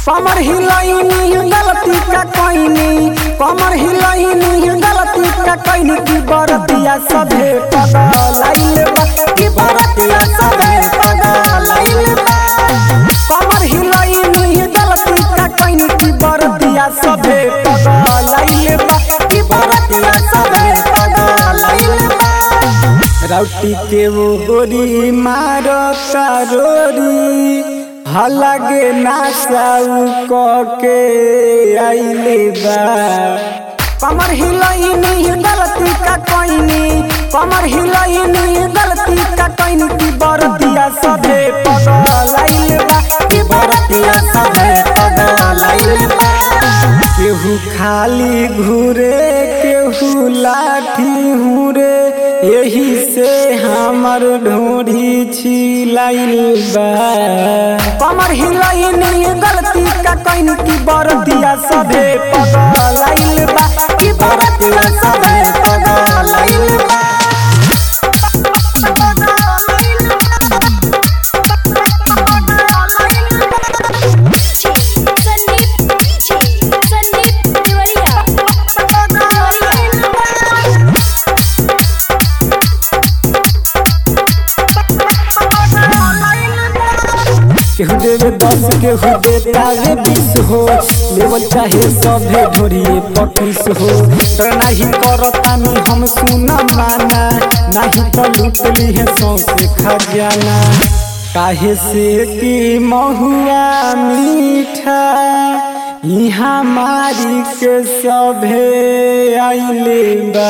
कमर हिलाइनी गलती का कोइनी कमर हिलाइनी गलती का कोइनी की बरतिया सभे पगलाइल बा की बरतिया सभे पगलाइल बा कमर हिलाइनी गलती का कोइनी की बरतिया सभे पगलाइल बा की बरतिया सभे पगलाइल बा राउटी के वो गोरी मारो रोरी हलगे नासाउ क के आइले बा कमर हिलाइनी गलती का कोइनी कमर हिलाइनी गलती का कोइनी की बरतिया सभे पगलाइल बा की बरतिया सभे पगलाइल बा केहू खाली घूरे केहू लाठी हुरे यही से हमर ढोढ़ी छिलाइल बा कमर हिलाइनी गलती का कहीं की बरतिया सभे पगलाइल बा की बरतिया सभे पगलाइल बा संदीप संदीप तिवारिया केहू देवे दस केहू देतावे बीस हो लेवल चाहे सभे ढोरिए पकीस हो डर नाही करतानी हम सुना माना नाही तो लूट ली है सौसे खजाना काहे से की महुआ मीठा यहाँ मारी के सभे आइले बा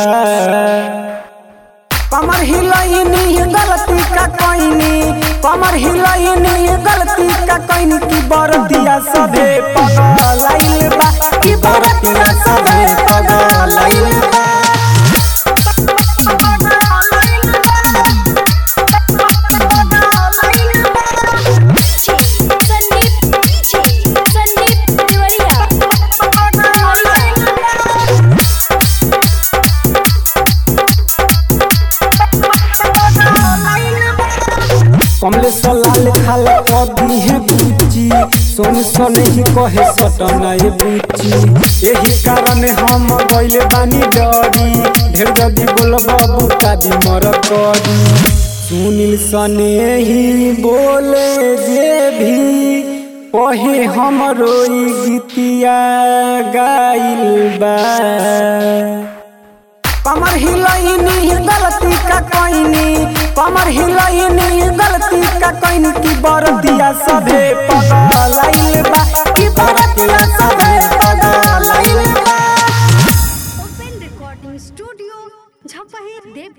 कमर हिलाइनी गलती का कोइनी कमर हिलाइनी गलती का कोइनी की बरतिया सभे पगलाइल बा की बरतिया सभे पगलाइल बा संदीप संदीप तिवारिया कमले सलाल खाल कभी है बुची सोन सोन ही कहे सटना ये बुची यही कारण हम गइले बानी डरी ढेर जदी बोलब बुता दी मर करी सुनील सने ही बोले जे भी कहे हमरो ई गीतिया गाइल बा कमर हिलाइनी गलती का कोइनी कमर हिलाइनी गलती का कोइनी की बरतिया सभे पगलाइल बा की बरतिया सभे पगलाइल बा ओपन रिकॉर्डिंग स्टूडियो झपही देव